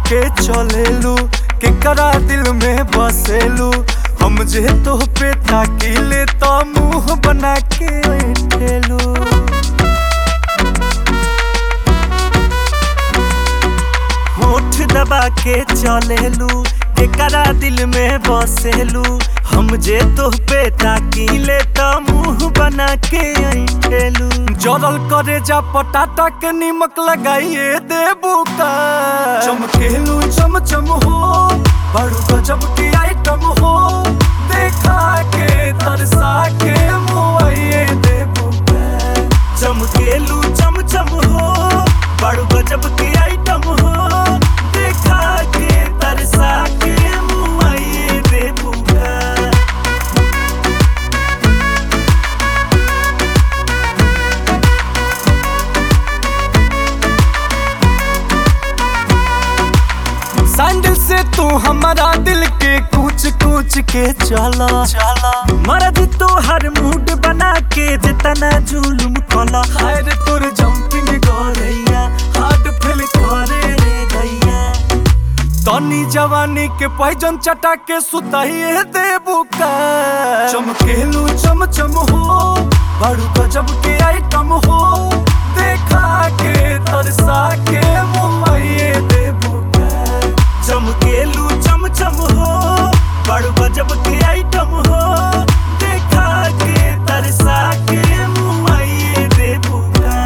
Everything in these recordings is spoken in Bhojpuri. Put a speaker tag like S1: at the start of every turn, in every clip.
S1: के चलेलू केकरा दिल में बसेलू हम जे तो पे ताकीले तो मुंह बना के ठेलू होठ दबा के चलेलू केकरा दिल में बसेलू हम जे तो पे ताकीले तो मुंह बना के ठेलू जरल करे जा पटाटा के निमक लगाइए देबू का चमकेलू चम चम हो बड़ू गजब की आइटम हो देखा के तरसा के मुआइए देबू का चमकेलू चम चम हो बड़ू गजब की आइटम हो देखा के तरसा के मुआइए देबू का सैंडल से तू हमारा दिल के कूच कूच के चला चला मर्द तो हर मूड बना के जितना जुलुम कला हायर तोर जंपिंग गोरैया हार्ट फेल करे रे गैया तनी जवानी के पैजन चटा के सुताइए देबू का चमकेलू चम चम हो बड़ू गजब के आइटम हो देखा के तरसा के मुआइए देबू का चमकेलू चम चम हो बड़ू गजब के आइटम हो देखा के तरसा के मुआइए देबू का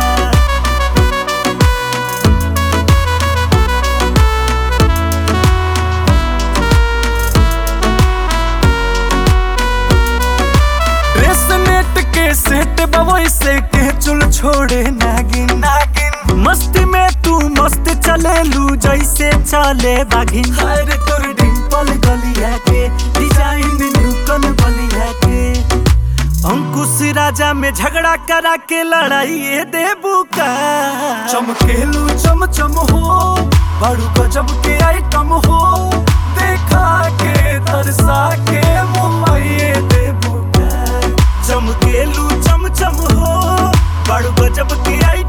S1: ड्रेस नेट के सेट बवई से के चुल छोड़े नागिन नागिन मस्ती में तू मस्त चलेलू जैसे चले बागिन हर तोर डिंपल गलिया के डिजाइन न्यूकन बलिया के अंकुश राजा में झगड़ा करा के लड़ाई देबू का चमकेलू चम चम हो बड़ू गजब के आइटम हो देखा के तरसा के मुआइए देबू का चमकेलू चम चम हो बड़ू गजब के आई